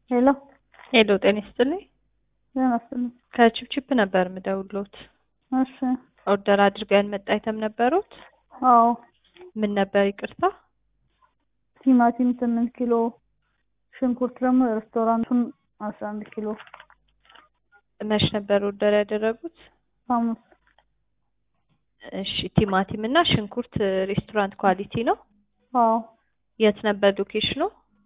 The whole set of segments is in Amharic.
ሄሎ ሄሎ ጤና ይስጥልኝ። ጤና ይስጥልኝ። ከቺፕቺፕ ነበር የምደውልዎት። እሺ ኦርደር አድርገው ያልመጣ አይተም ነበሩት? አዎ ምን ነበር ይቅርታ? ቲማቲም ስምንት ኪሎ ሽንኩርት ደግሞ የሬስቶራንቱን አስራ አንድ ኪሎ መች ነበር ኦርደር ያደረጉት? ሐሙስ እሺ ቲማቲም እና ሽንኩርት ሬስቶራንት ኳሊቲ ነው። አዎ የት ነበር ሎኬሽኑ?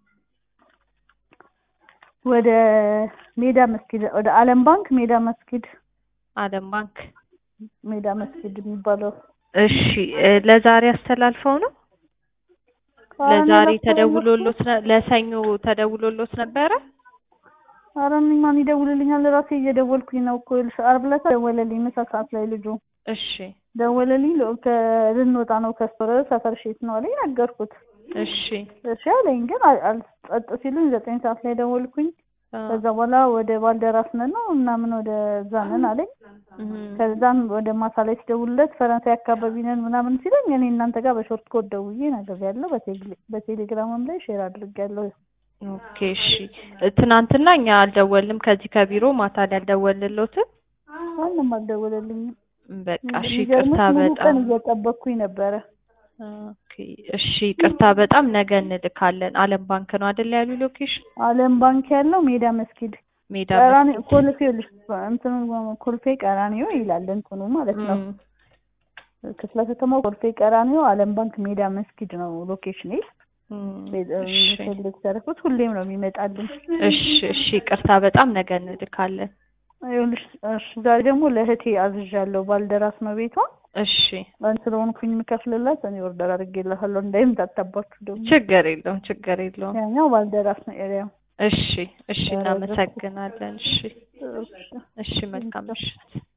ወደ ሜዳ መስጊድ ወደ አለም ባንክ ሜዳ መስጊድ አለም ባንክ። ሜዳ መስጊድ የሚባለው እሺ እ ለዛሬ አስተላልፈው ነው? ለዛሬ ተደውሎሎት ነ- ለሰኞ ተደውሎሎት ነበረ? ኧረ እኔ ማን ይደውልልኛል? ራሴ እየደወልኩኝ ነው እኮ ይኸውልሽ፣ ዓርብ ዕለት ደወለልኝ ምሳ ሰዓት ላይ ልጁ እሺ ደወለልኝ። ለ- ከ- ልንወጣ ነው ከስቶረ ሰፈር ሼት ነው አለኝ። ነገርኩት። እሺ እሺ አለኝ። ግን አል- አል- ጸጥ ሲሉኝ ዘጠኝ ሰዓት ላይ ደወልኩኝ። አ፣ ከዛ በኋላ ወደ ባልደራስ ነን ነው ምናምን ወደ እዛ ነን አለኝ። እም፣ ከዛም ወደ ማታ ላይ ሲደውልለት ፈረንሳይ አካባቢ ነን ምናምን ሲለኝ እኔ እናንተ ጋር በሾርት ኮድ ደውዬ ነግሬያለሁ። በቴሌ- በቴሌግራምም ላይ ሼር አድርጌያለሁ። ኦኬ እሺ። ትናንትና እኛ አልደወልንም ከዚህ ከቢሮ ማታ ላይ አልደወልንሎትም። ማንም አልደወለልኝም። በቃ እሺ የሚገርምሽ ይቅርታ ሙሉ ቀን በጣም እየጠበቅኩኝ ነበረ። ኦኬ እሺ ይቅርታ በጣም ነገ እንልካለን። አለም ባንክ ነው አይደል ያሉ ሎኬሽን? አለም ባንክ ያለው ሜዳ መስጊድ ሜዳ ቀራኒ መስጊድ። ኮልፌ ልሽ እንትኑ ኮልፌ ቀራኒዮ ይላል እንትኑ ማለት ነው። እም፣ ክፍለ ከተማው ኮልፌ ቀራኒዮ አለም ባንክ ሜዳ መስጊድ ነው ሎኬሽን። እም፣ እሺ ፈልግ ተረኩት ሁሌም ነው የሚመጣልኝ። እሺ እሺ ይቅርታ በጣም ነገ እንልካለን። ይኸውልሽ እሺ ዛሬ ደግሞ ለእህቴ አዝዣለሁ። ባልደራስ ነው ቤቷ። እሺ አንድ ስለሆንኩኝ የምከፍልላት እኔ ኦርደር አድርጌላታለሁ። እንዳይምታታባችሁ ደግሞ ችግር የለውም ችግር የለውም። ያኛው ባልደራስ ነው ኤሪያው። እሺ እሺ ኧረ እናመሰግናለን። እሺ እሺ። እሺ መልካም ምሽት።